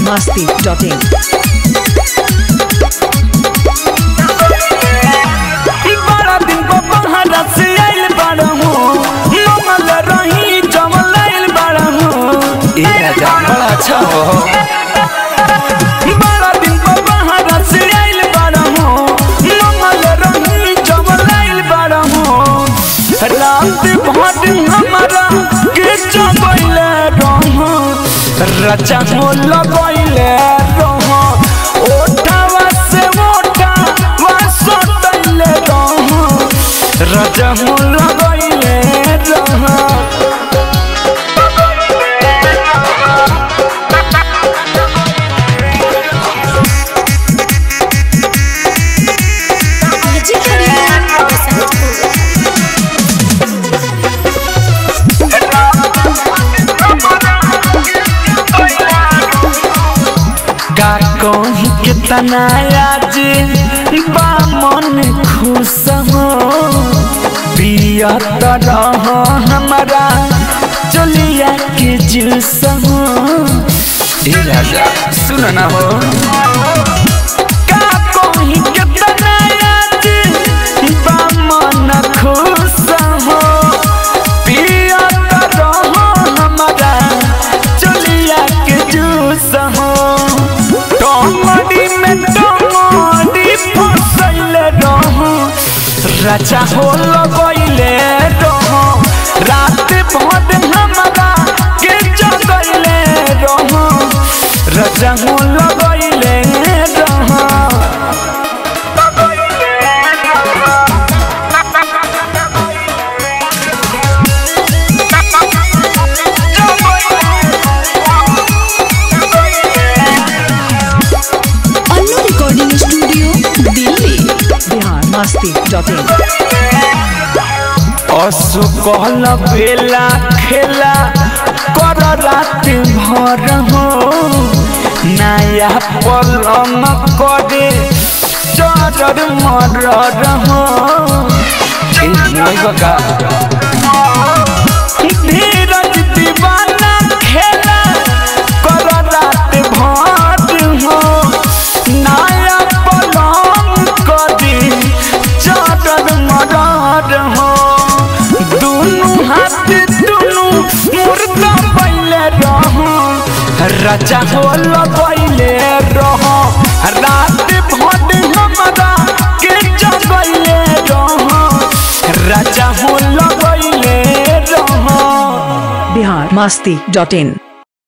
masti.in. बड़ा दिन को बहारा से आइल बाड़ा हूँ मंगल रही जमल आइल बाड़ा हूँ ए राजा बड़ा अच्छा हो बड़ा दिन को बहारा से आइल बाड़ा हूँ मंगल रही जमल आइल बाड़ा हूँ रात भर हमारा के जगैले रहूँ रचा हो लगैले रहूँ ओठावा से ओठावा सटैले रहूँ रचा हो लगैले रहूँ जी खरीदार बसंतपुर का कहीं कितना आज बा मन खुश हो पिया तरह हमारा चलिया के जूस हो ए राजा सुन ना हो का कहीं कितना आज बा मन खुश हो पिया तरह हमारा चलिया के जूस हो टमाटी में टमाटी फसैले रहूं राजा हो लगैले रहूं रात भर हमारा के जगैले रहूं राजा हो लगैले रहूं Annu recording studio Delhi Bihar masti.in. असु कहल बेला खेला कर रात भर हो नया पलम करे चरर मरर हो ए मोय बका धीरज दीवाना खेला कर रात भर हो नया पलम करे चरर मरर हो दुनु हाथ दुनु मुर्दा पहले रहो राजा हो लगैले रहो रात भर हमारा के जगैले रहो राजा हो लगैले रहो Bihar masti.in.